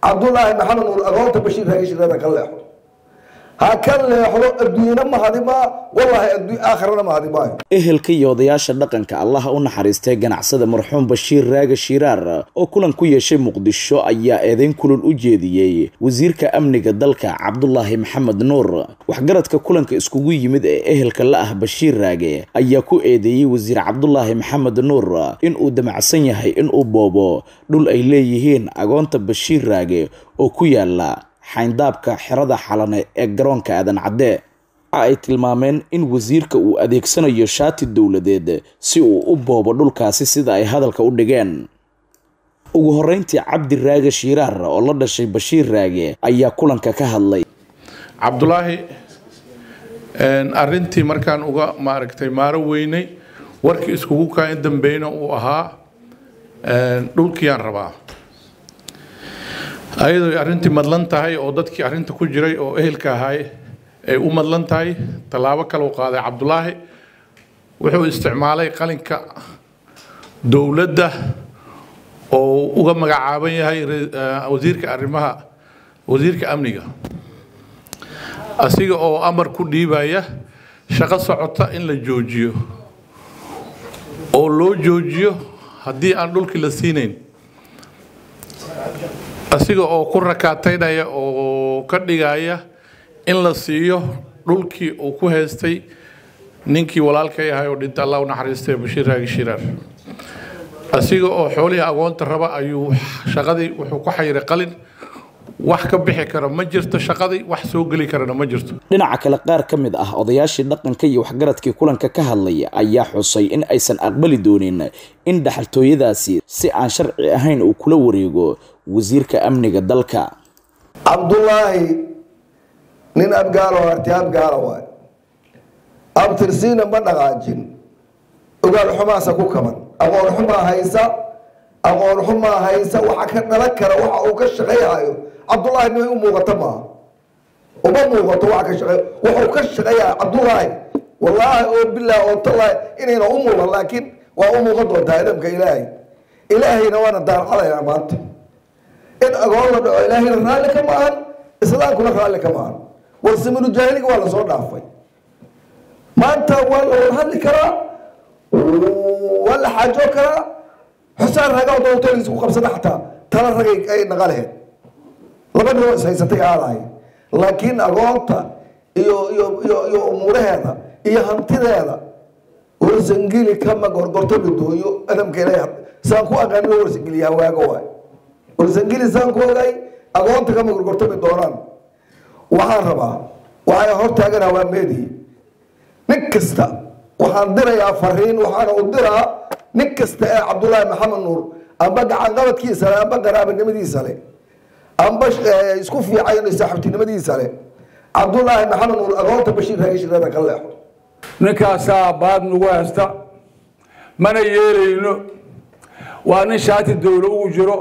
cabdullaahi maxamed nuur agoonta bashiir raagi shirada ka leexo ha ka leexdo adduunyana mahadimaa wallaahi aakhirana mahadimaayo ehelka iyo odayaasha dhaqanka allaha u naxariistay ganacsada marxuum bashiir raaga shiraar oo kulan ku yeeshay muqdisho ayaa eedeyn kulul u jeediyey wasiirka amniga dalka cabdulaahi maxamed nuur waxgaradka kulanka iskugu yimid ee ehelka la ah bashiir raage ayaa ku eedeeyey wasiir cabdulaahi maxamed nuur in uu damacsan yahay inuu boobo dhul ay leeyihiin agoonta bashiir raage oo ku yaala xayndaabka xerada xalane ee garoonka aadan cadde waxa ay tilmaameen in wasiirka uu adeegsanayo shaati dowladeed si uu u boobo dhulkaasi sida ay hadalka u dhigeen ugu horeyntii cabdi raage shiiraar oo la dhashay bashiir raage ayaa kulanka ka hadlay cabdulaahi arintii markaan uga maaragtay maaro weynay warkii iskugu kaa in dambeyna uu ahaa dhulkiyaan rabaa ayadoo arrintii madlan tahay oo dadkii arrinta ku jiray oo ehelka ahay ay u madlan tahay tallaabo kale u qaaday cabdulaahi wuxuu isticmaalay qalinka dowladda oo uga magacaaban yahay wasiirka arrimaha wasiirka amniga asiga oo amar ku dhiibaya shaqo socota in la joojiyo oo loo joojiyo haddii aan dhulkii la siinayn asiga oo ku rakaataynaya oo ka dhigaya in la siiyo dhulkii uu ku haystay ninkii walaalkay ahay oo dhinta allah u naxariistay bashiir raagi shiraar asiga oo xoolihii agoonta raba ayuu shaqadii wuxuu ku xayiray qalin wax ka bixi kara ma jirto shaqadii wax soo geli karana ma jirto dhinaca kale qaar ka mid ah odayaashii dhaqanka iyo waxgaradkii kulanka ka hadlaya ayaa xusay in aysan aqbali doonin in dhaxaltooyadaasi si aan sharci ahayn uu kula wareego wasiirka amniga dalka cabdulaahi nin abgaalo arti abgaala waay abtirsiina ma dhaqaajin ogaal xumaasa ku kaban aqoon xumaa haysa aqoon xumaa haysa waxa ka dhalan kara waxa uu ka shaqayhayo cabdullaahi nimay u muuqato maaha uma muuqato waxa ka shaqey wuxuu ka shaqeeyahay cabdullaahi wallaahi oo bilah oo tallaahi inayna u muuqan laakiin waa u muuqan doontaa idamka ilaahay ilaahayna waana daarcadaynaa maanta in agoon la dhaco ilaahayna raalli ka maahan islaamkuna raalli ka maahan warsiminu jaahiliga waa lasoo dhaafay maanta waa la wada hadli karaa waa la xaajo karaa xusaan ragaa doontoodiisa ku qabsada xataa tala ragay ay naqalehed laba ninoo ishaysatay aadahay laakiin agoonta iyo iyo iyo iyo umuuraheeda iyo hantideeda warsangeli kama gorgorto midooyo adamka ilaahay saan ku aqaanino warsangeliyaa waaga waay warsangeli saan ku ogay agoonta kama gorgortami doonaan waxaan rabaa waxay hortaaganaa waa meedii nin kasta waxaan dirayaa fariin waxaana u diraa nin kasta ee cabdullaahi maxamed nuur amba gacanqabadkiisa le amba qaraabanimadiisa le amba isku fiicayn saaxiibtinimadiisa le cabdullaahi maxamed nuur agoonta bashiir raagi shirada ka leexo ninkaasaa baad nagu haysta mana yeelayno waa nin shaati dowlo ugu jiro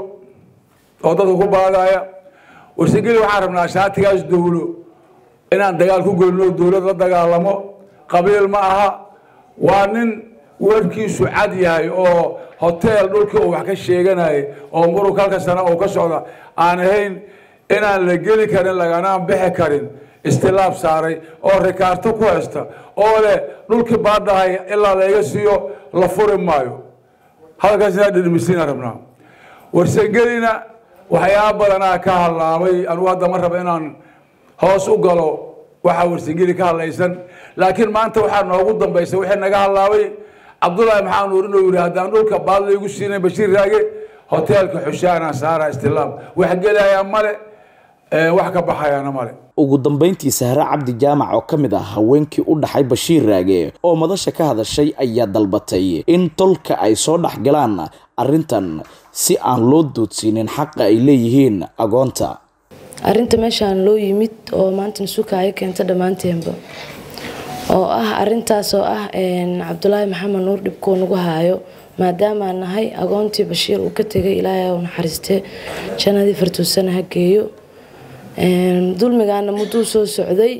oo dadka ku baadaya warsageli waxaan rabnaa shaatigaas dowlo inaan dagaal ku gelino dowlad la dagaalamo qabiil ma aha waa nin warkiisu cad yahay oo hoteel dhulkii uu wax ka sheeganayay oo murug halka sana uu ka socda aan ahayn inaan la geli karin laganaan bixi karin istilaab saaray oo rikaarto ku haysta oo leh dhulkii baadhahay ilaa layga siiyo la furi maayo halkaas inaa dhidhimisiina rabnaa warsangelina waxyaaba badanaa ka hadlaamay anugu hadda ma raba inaan hoos u galo waxaa warsangeli ka hadlaysan laakiin maanta waxaa noogu dambaysa wixii naga hadlaabay cabdullaahi maxaa nuur inuu yidhi haddaan dhulka baad laygu siinay bashiir raage hoteelka xushaanaan saara istilaam wax gelayaa male wax ka baxayaana male ugu dambeyntii sahre cabdi jaamac oo ka mid ah haweenkii u dhaxay bashiir raage oo madasha ka hadashay ayaa dalbatay in tolka ay soo dhex galaan arrintan si aan loo doodsiinin xaqa ay leeyihiin agoonta arrinta meeshaan loo yimid oo maanta nasuuka ay keenta dhammaanteenba oo ah arintaas oo ah cabdulaahi maxamed nuur dhibkuu nagu haayo maadaamaan nahay agoontii bashiir uu ka tegay ilaahay u naxariistee jannadii fartuusana ha geeyo dulmigaana mudduu soo socday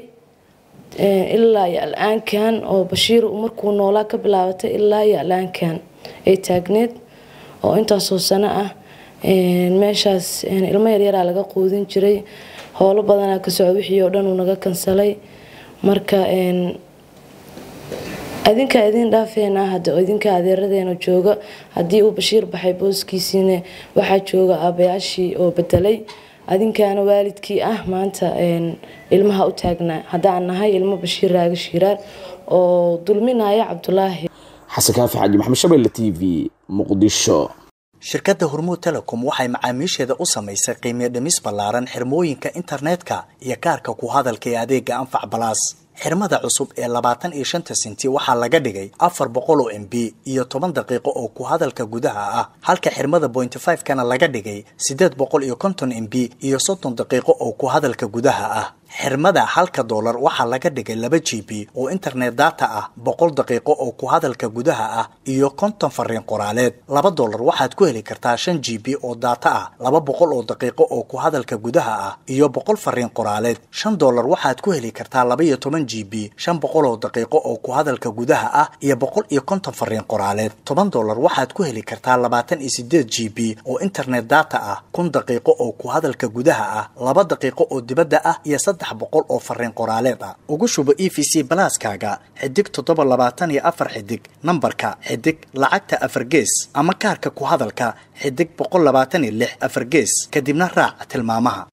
ilaa iyo al-aankan oo bashiir markuu noolaa ka bilaabatay ilaa iyo al-aankan ay taagneed oo intaasoo sano ah meeshaas ilmo yaryaraa laga quudin jiray howlo badanaa ka socda wixii oo dhan uu naga kansalay marka adinkaa idin dhaafeena hadda idinka adeeradeena jooga haddii uu bashiir baxay booskiisiina waxaa jooga aabayaashii oo bedelay adinkaana waalidkii ah maanta ilmaha u taagnaa haddaan nahay ilmo bashiir raaga shiiraar oo dulminaya cabdulaahi xasan kaafi xaaji maxamed shabelle t v muqdisho shirkadda hormuud telecom waxay macaamiisheeda u samaysay qiimiyo dhimis ballaaran xirmooyinka internetka iyo kaarka ku hadalka ee adeega anfac balaas xirmada cusub ee labaatan iyo shanta senti waxaa laga dhigay afar boqol oo m b iyo toban daqiiqo oo ku hadalka gudaha ah halka xirmada bointy five kana laga dhigay siddeed boqol iyo konton m b iyo soddon daqiiqo oo ku hadalka gudaha ah xirmada halka doolar waxaa laga dhigay laba g b oo internet data ah boqol daqiiqo oo ku hadalka gudaha ah iyo konton fariin qoraaleed laba doolar waxaad ku heli kartaa shan g b oo data ah laba boqol oo daqiiqo oo ku hadalka gudaha ah iyo boqol fariin qoraaleed shan doolar waxaad ku heli kartaa laba iyo toban g b shan boqol oo daqiiqo oo ku hadalka gudaha ah iyo boqol iyo konton fariin qoraaleed toban doolar waxaad ku heli kartaa labaatan iyo sideed g b oo internet data ah kun daqiiqo oo ku hadalka gudaha ah laba daqiiqo oo dibadda ah iyo saddex boqol oo fariin qoraaleed ah ugu shubo e v c balaaskaaga xidig toddoba labaatan iyo afar xidig nambarka xidig lacagta afar gees ama kaarka ku hadalka xidig boqol labaatan iyo lix afar gees kadibna raac tilmaamaha